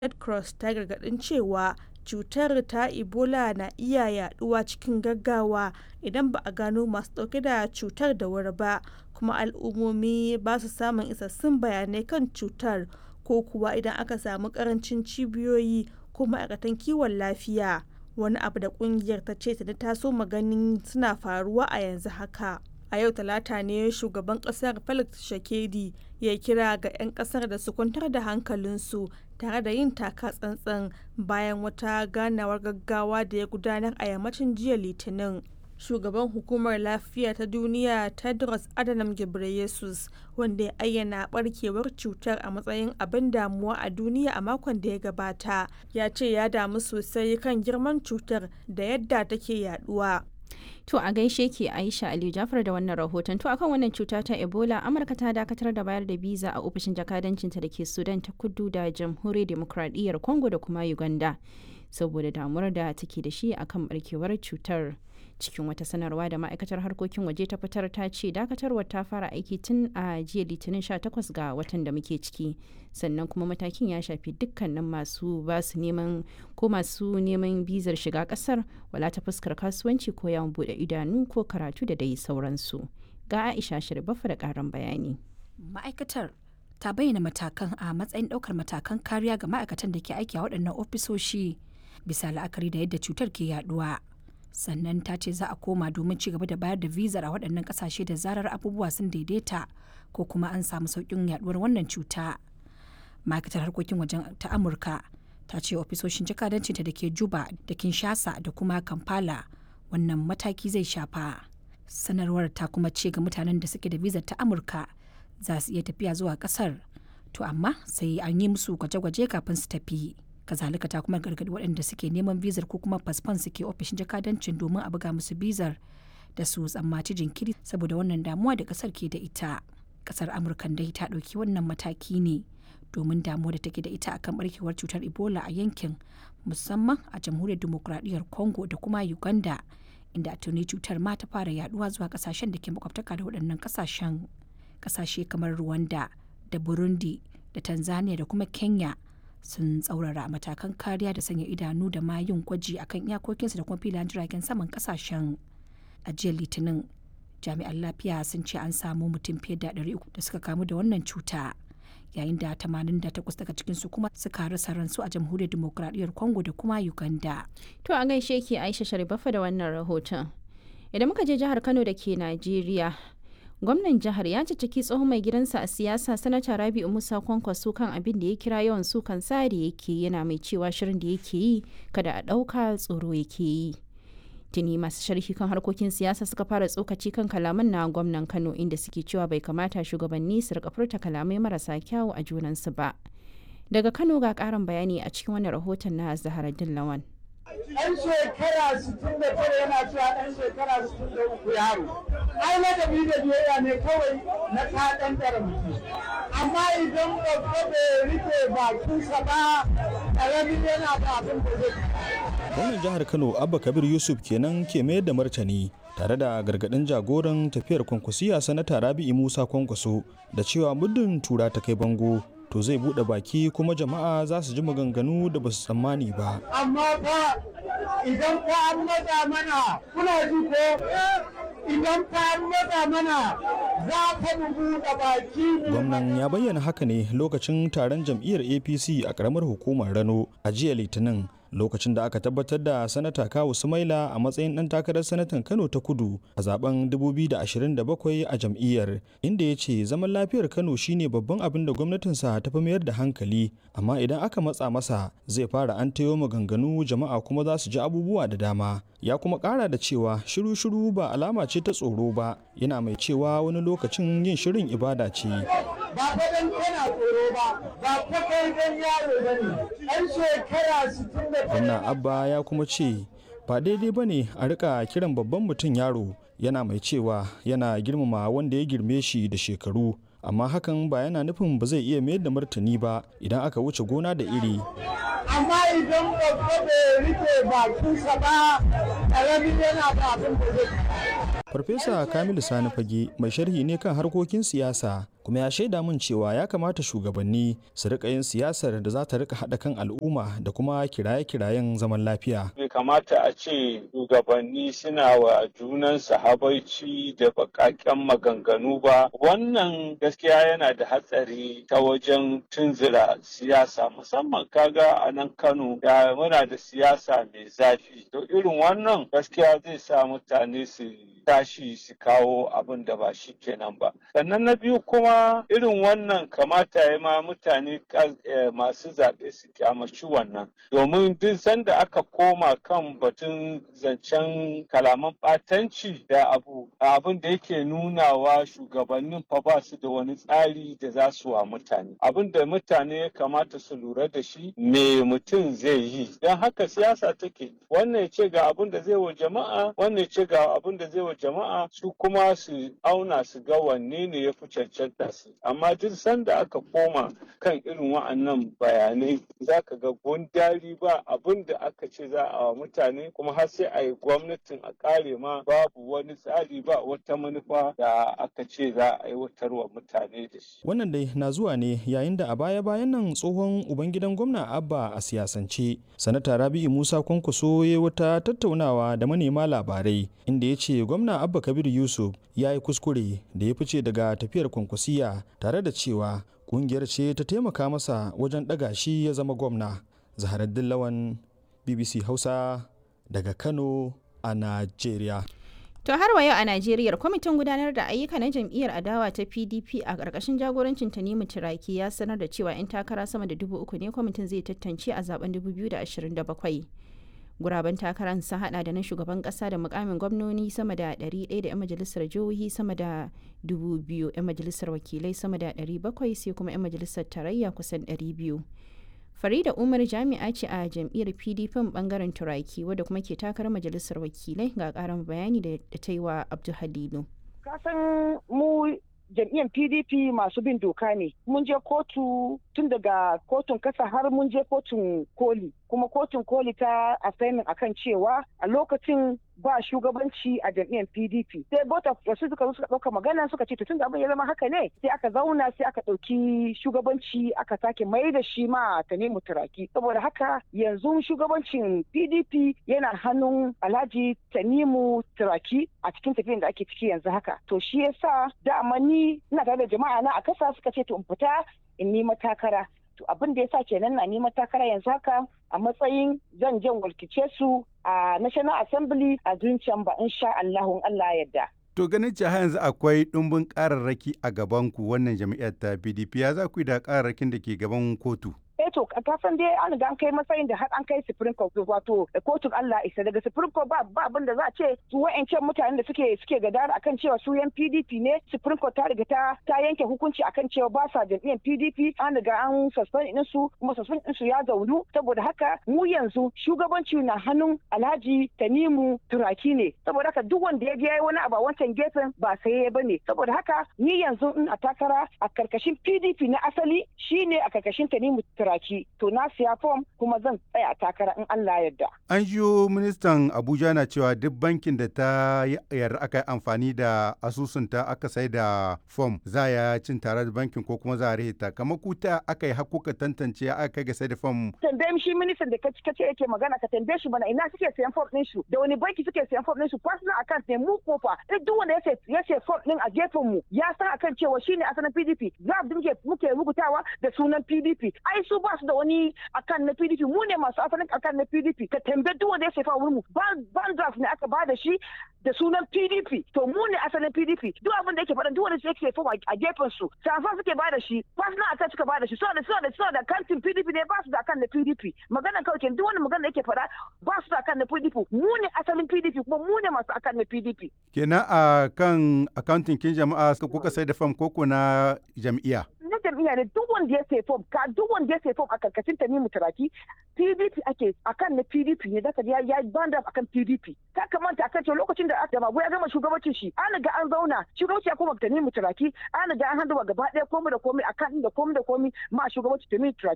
red cross ta gargadin cewa cutar ta ebola na iya yaduwa cikin gaggawa idan ba a gano masu dauke da cutar da wuri ba kuma al'ummomi ba su samun isassun bayanai kan cutar ko kuwa idan aka samu karancin cibiyoyi ko ma'aikatan kiwon lafiya wani abu da kungiyar ta ce ta taso maganin suna faruwa a yanzu haka a yau talata ne shugaban kasar felix shakedi ya kira ga 'yan kasar da su kwantar da hankalinsu tare da yin taka tsantsan bayan wata ganawar gaggawa da ya gudanar a yammacin jiya litinin shugaban hukumar lafiya ta duniya tedros adhanom ghebreyesus wanda ya ayyana barkewar cutar a matsayin abin damuwa a duniya a makon da ya gabata ya ce ya damu sosai kan girman cutar da yadda take yaduwa To a gaishe ke Aisha Aliyu Jafar da wannan rahoton. To akan wannan cuta ta Ebola, Amurka ta dakatar da bayar da biza a ofishin jakadancinta da ke Sudan ta kudu da Jamhuriyar Demokradiyyar Congo da kuma Uganda. Saboda damuwar da take da shi akan barkewar cutar. Cikin wata sanarwa da ma'aikatar harkokin waje ta fitar ta ce dakatarwar ta fara aiki tun a jiya litinin 18 ga watan da muke ciki. Sannan kuma matakin ya shafi dukkanin masu basu neman ko masu neman bizar shiga kasar wala ta fuskar kasuwanci ko yawon bude idanu ko karatu da dai sauransu. Ga Aisha Shirbafa da karin bayani. Ma'aikatar ta bayyana matakan a matsayin ɗaukar matakan kariya ga ma'aikatan da ke aiki a waɗannan ofisoshi bisa la'akari da yadda cutar ke yaduwa. Sannan ta ce za a koma domin ci gaba da bayar da vizar a waɗannan ƙasashe da zarar abubuwa sun daidaita ko kuma an samu sauƙin yaduwar wannan cuta. Ma'aikatar harkokin wajen ta Amurka ta ce ofisoshin jakadancinta da ke Juba da Kinshasa da kuma Kampala wannan mataki zai shafa. Sanarwar ta kuma ce ga mutanen da suke da vizar ta Amurka za su iya tafiya zuwa kasar to amma sai an yi musu gwaje-gwaje kafin su tafi kazalika ta kuma gargadi waɗanda suke neman bizar ko kuma fasfon suke ofishin jakadancin domin a buga musu bizar da su tsammaci jinkiri saboda wannan damuwa da kasar ke da ita kasar amurka dai ta ɗauki wannan mataki ne domin damuwa da take da ita akan barkewar cutar ebola a yankin musamman a jamhuriyar demokuraɗiyyar congo da kuma uganda inda tuni cutar ma ta fara yaduwa zuwa kasashen da ke makwabtaka da waɗannan kasashen kasashe kamar Rwanda da Burundi da Tanzania da kuma Kenya sun tsaurara matakan kariya da sanya idanu da ma yin gwaji akan iyakokinsu da kuma filayen jiragen saman kasashen a jiya litinin jami'an lafiya sun ce an samu mutum fiye da 300 da suka kamu da wannan cuta yayin da 88 daga cikinsu kuma suka rasa ransu a jamhuriyar demokuraɗiyyar congo da kuma uganda To a gaishe ke Aisha Sharifafa da wannan rahoton. Idan muka je jihar Kano da ke Najeriya, gwamnan jihar ya cicciki tsohon mai gidansa a siyasa sanata rabi'u musa kwankwaso kan abin da ya kira yawan sukan sa da yake yana mai cewa shirin da yake yi kada a ɗauka tsoro yake yi tuni masu sharhi kan harkokin siyasa suka fara tsokaci kan kalaman na gwamnan kano inda suke cewa bai kamata shugabanni su rika furta kalamai marasa kyawu a junansu ba daga kano ga karin bayani a cikin wani rahoton na zaharaddin lawan ɗan shekara 69 yana cewa ɗan shekara 63 yaro ai ladabi da biyayya ne kawai na ta ɗan mutum amma idan babba bai rike bakinsa ba ƙaramin yana da abin da zai gwamnan jihar kano abba kabir yusuf kenan ke mayar da martani tare da gargadin jagoran tafiyar kwankwasiya sanata rabi'i musa kwankwaso da cewa muddin tura ta kai bango to zai bude baki kuma jama'a za su ji maganganu da ba su tsammani ba amma fa idan fa an matsa mana kuna ji ko idan fa an matsa mana za ka mu buɗe baki gwamnan ya bayyana haka ne lokacin taron jam'iyyar apc a karamar hukumar rano a jiya litinin lokacin da aka tabbatar da sanata kawu sumaila a matsayin ɗan takarar sanatan kano ta kudu a zaben 2027 a jam'iyyar inda ya ce zaman lafiyar kano shine babban abin da gwamnatinsa ta fi mayar da hankali amma idan aka matsa masa zai fara an tayo maganganu jama'a kuma za su ji abubuwa da dama ya kuma ƙara da cewa shiru-shiru ba alama ce ta tsoro ba yana mai cewa wani lokacin yin shirin ibada ce ba fa dan kana tsoro ba ba fa kai dan yaro bane ɗan shekara 60 gwamna abba ya kuma ce ba daidai ba ne a rika kiran babban mutum yaro yana mai cewa yana girmama wanda ya girme shi da shekaru amma hakan ba yana nufin ba zai iya mayar da martani ba idan aka wuce gona da iri amma idan babba bai rike bakinsa ba ƙaramin yana da abin da zai farfesa kamilu sani fage mai sharhi ne kan harkokin siyasa kuma ya shaida min cewa ya kamata shugabanni su rika yin siyasar da za ta rika haɗa kan al'umma da kuma kiraye-kirayen zaman lafiya. Bai kamata a ce shugabanni suna wa junansu habaici da baƙaƙen maganganu ba. Wannan gaskiya yana da hatsari ta wajen tunzura siyasa musamman kaga a nan Kano da muna da siyasa mai zafi. To irin wannan gaskiya zai sa mutane su tashi su kawo abin da ba shi kenan ba. Sannan na biyu kuma irin wannan kamata ya ma mutane masu zaɓe su kyamaci wannan. Domin duk sanda aka koma kan batun zancen kalaman ɓatanci da abu abin da yake nunawa shugabannin fa ba su da wani tsari da za su wa mutane. Abin da mutane ya kamata su lura da shi me mutum zai yi. Don haka siyasa take wannan ya ce ga abin da zai wa jama'a wannan ya ce ga abin da zai wa jama'a su kuma su auna su ga wanne ne ya fi cancanta su amma duk sanda aka koma kan irin wa'annan bayanai za ka ga gundari ba abin da aka ce za a wa mutane kuma har sai a yi gwamnatin a kare ma babu wani tsari ba wata manufa da aka ce za a aiwatar wa mutane da shi. Wannan dai na zuwa ne yayin da a baya-bayan nan tsohon ubangidan gwamna Abba a siyasance. Sanata Rabi'u Musa Kwankwaso ya wata tattaunawa da manema labarai inda ya ce gwamna Abba Kabir Yusuf ya yi kuskure da ya fice daga tafiyar kwankwasiya tare da cewa kungiyar ce ta taimaka masa wajen ɗaga shi ya zama gwamna. Zaharaddin Lawan BBC Hausa daga Kano a Najeriya. To har wa yau a Najeriya kwamitin gudanar da ayyuka na jam'iyyar adawa ta PDP a ƙarƙashin jagorancin Tanimu Turaki ya sanar da cewa 'yan takara sama da dubu uku ne kwamitin zai tantance a zaben 2027. Guraben takarar sun hada da na shugaban kasa da mukamin gwamnoni sama da 100 da 'yan majalisar jihohi sama da 2,000 'yan majalisar wakilai sama da 700 sai kuma 'yan majalisar tarayya kusan 200. Farida Umar jami'a ce a jam'iyyar PDP bangaren Turaki wadda kuma ke takarar majalisar wakilai ga karin bayani da ta yi wa Abdul Halilu. Kasan mu jam'iyyar PDP masu bin doka ne. Mun je kotu tun daga kotun kasa har mun je kotun koli. Kuma kotun koli ta assignment akan cewa a lokacin ba shugabanci a jam'iyyar PDP. Sai bota wasu suka zo suka ɗauka magana suka ce tun da abin ya zama haka ne sai aka zauna sai aka ɗauki shugabanci aka sake mai da shi ma ta nemi turaki. Saboda haka yanzu shugabancin PDP yana hannun Alhaji Tanimu Turaki a cikin tafiyan da ake ciki yanzu haka. To shi yasa dama ni ina tare da jama'a na a kasa suka ce to in fita in nima takara. To abin da yasa kenan na nima takara yanzu haka a matsayin zan jan walkice su a National Assembly a Green Chamber insha Allahun Allah yadda. To ganin cewa yanzu akwai ɗumbin ƙararraki a gaban ku wannan jami'ar ta PDP ya za ku yi da ƙararrakin da ke gaban kotu? eh to kafin dai an ga an kai matsayin da har an kai supreme court wato kotun Allah isa daga supreme court ba ba abin da za a ce su wa'ancan mutanen da suke suke gadara akan cewa su yan PDP ne supreme court ta riga ta ta yanke hukunci akan cewa ba sa jam'iyyar PDP an riga an suspend din su kuma suspend din su ya zaunu saboda haka mu yanzu shugabanci na hannun Alhaji Tanimu Turaki ne saboda haka duk wanda ya je yayi wani abu a wancan gefen ba sai ya bane saboda haka ni yanzu ina takara a karkashin PDP na asali shine a karkashin Tanimu Turaki baki to na siya fom kuma zan tsaya takara in Allah yarda. An jiyo ministan Abuja na cewa duk bankin da ta yarda aka yi amfani da asusunta aka sai da fom za ya cin tare da bankin ko kuma za a rihita kamar kuta aka yi hakuka tantance aka kai ga sai da fom. Tambaye shi ministan da kace kace yake magana ka tambaye shi bana ina suke sayan fom din su da wani banki suke sayan fom din su personal account ne mu kofa duk wanda ya ya ce fom din a gefen mu ya san akan cewa shine asalin PDP za mu muke muke rubutawa da sunan PDP ai su ba su da wani akan na PDP mu ne masu asalin akan na PDP ka tambaye duk wanda ya sefa wurin mu ban draft ne aka bada shi da sunan PDP to mu ne asalin PDP duk abin da yake faɗa duk wanda yake sefa a gefen su safa suke bada shi personal akan suka bada shi saboda saboda saboda kantin PDP ne ba su da akan na PDP magana kawai kenan duk wani magana da yake faɗa ba su da akan na PDP mu ne asalin PDP kuma mu ne masu akan na PDP kenan a kan accounting kin jama'a kuka sai da fam koko na jam'iyya na jam'iyya ne duk wanda ya sai fom ka duk wanda ya sai fom a karkashin ta mu turaki PDP ake akan na PDP ne zaka ya ya banda akan PDP ka kamanta akan cewa lokacin da aka mago ya gama shugabancin shi an ga an zauna shugabanci ya koma ta mu turaki an ga an handuwa gaba ɗaya komai da komai akan da komai da komai ma shugabanci ta mu turaki